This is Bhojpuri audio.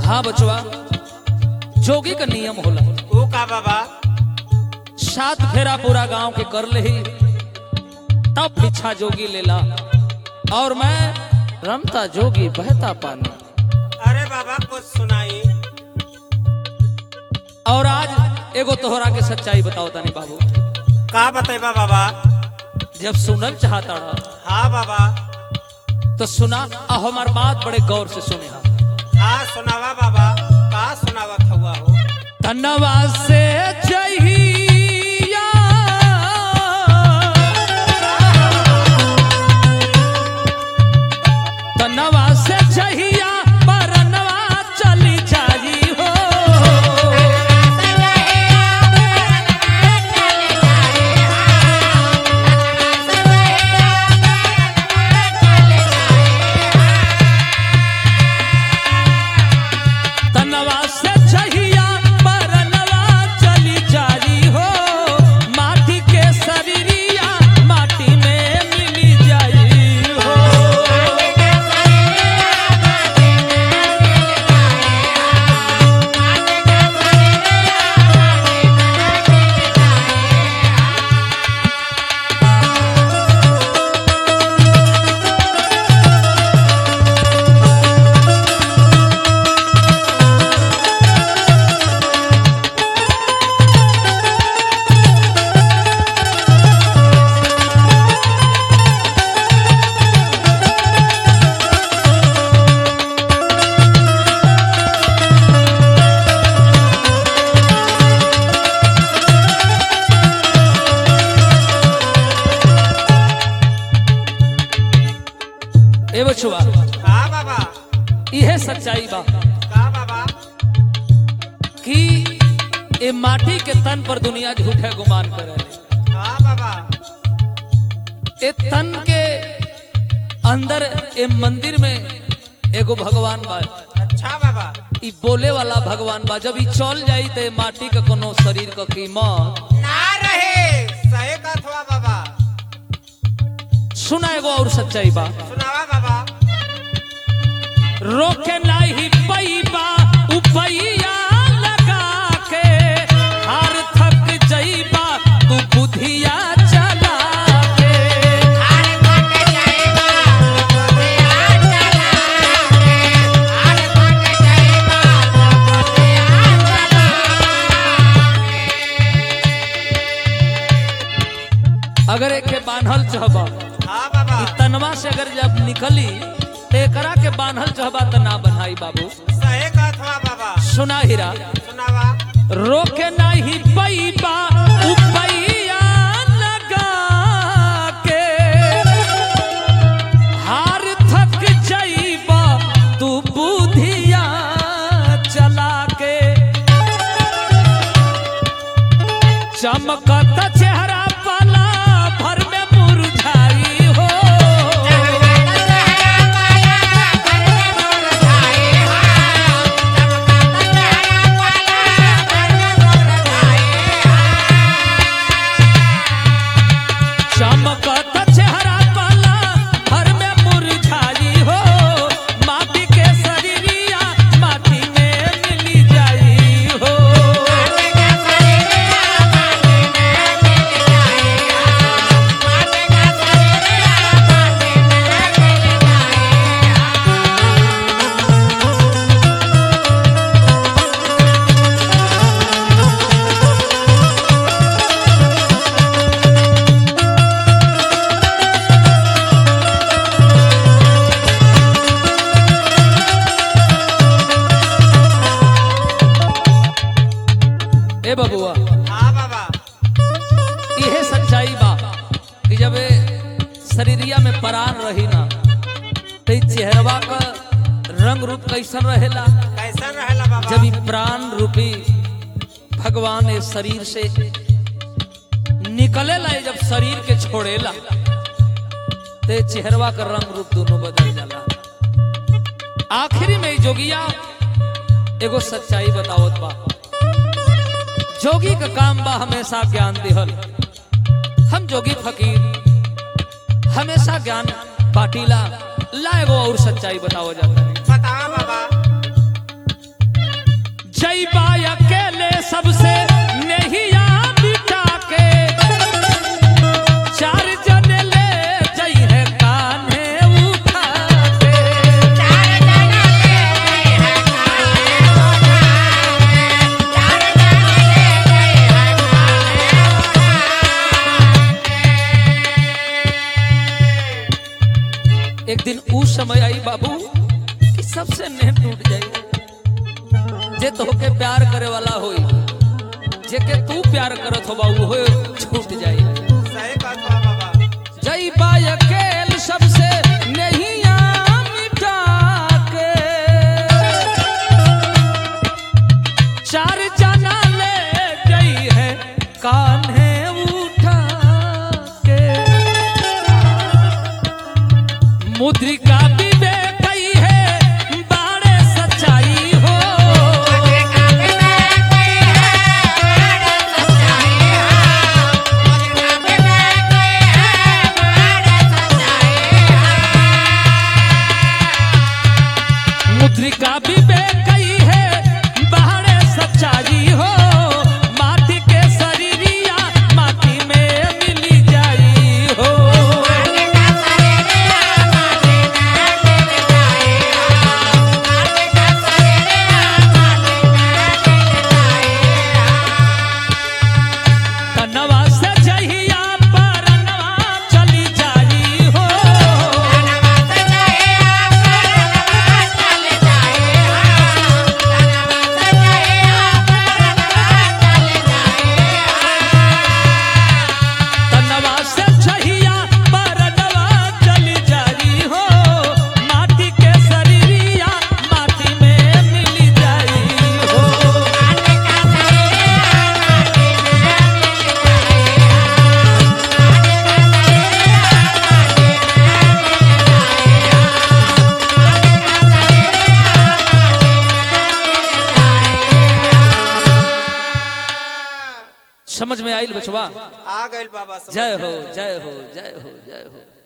हाँ बचवा जोगी का नियम होला ऊ का बाबा सात फेरा पूरा गांव के कर ले तब पीछा जोगी लेला और मैं रमता जोगी बहता पानी अरे बाबा कुछ सुनाई और आज एगो तोहरा के सच्चाई बताओ तानी बाबू का बतेबा बाबा जब सुनल चाहता रहा हाँ बाबा तो सुना आ हमार बात बड़े गौर से सुने हा हाँ सुनावा बाबा का सुनावत हुआ हो तनवा से जहिया तनवा से जहिया परनवा चली जाई हो तनवा से जहिया परनवा चली जाई हो माटी के शरीरिया माटी में मिली जाई हो ए बछुआ हाँ बाबा इहे सच्चाई बा का बाबा कि ए माटी के तन पर दुनिया झूठे गुमान करे हाँ बाबा ए तन के अंदर ए मंदिर में एगो भगवान बा अच्छा बाबा ई बोले वाला भगवान बा जब ई चल जाई तो ए माटी का कोनो शरीर का कीमत ना रहे सही कथ हुआ बाबा सुना एगो और सच्चाई बा सुनावा बाबा रोके नाही पैबा उपैया लगा के हार थक जईबा तू बुधिया चला के अगर एके बांधल चाहबा हाँ बाबा ई तनवा से अगर जब निकली तो एकरा के बांधल चाहबा त ना बनाई बाबू सही कथ हुआ बाबा सुना हीरा सुनावा रोके नाही पैबा उपैया लगा के हार थक जईबा तू बुधिया चला के चमकत चेहरा पाला भर में मुरझाई हो चमकत चेहरा पाला भर में मुरझाई हो माटी के शरीरिया माटी में मिली जाई हो ए बबुआ हाँ बाबा इहे सच्चाई बा कि जब ए शरीरिया में प्राण रही ना तो ई चेहरवा का रंग रूप कैसन रहेला कैसन रहेला बाबा जब ई प्राण रूपी भगवान इस शरीर से निकलेला ये जब शरीर के छोड़ेला तो ये चेहरवा का रंग रूप दोनों बदल जाला आखिरी में ई जोगिया एगो सच्चाई बतावत बा जोगी का काम बा हमेशा ज्ञान दिहल हम जोगी फकीर हमेशा ज्ञान बाटीला ला एगो और सच्चाई बताओ जाता है बतावा बाबा जाई बाबू कि सबसे नेह टूट जाई जे तोहके प्यार करे वाला होई जेके तू प्यार करत हो बाबू हो छूट जाई सही बात बा बाबा जई बायकेल सबसे नहीं मिटा के चार जना ले गई है कान्हे उठा के मुद्रिका भी दे गई है बाड़े सच्चाई हो मुद्रिका भी बे गई है बाहरे सच्चाई हो माटी के शरीरिया माटी में मिली जाई हो कनवा से जहिया परनवा चली जाई हो तनवा से छहिया परनवा चली जाई हो माटी के शरीरिया माटी में मिली जाई हो समझ में आइल बचवा आ गइल बाबा समझ जय में। हो जय हो जय हो जय हो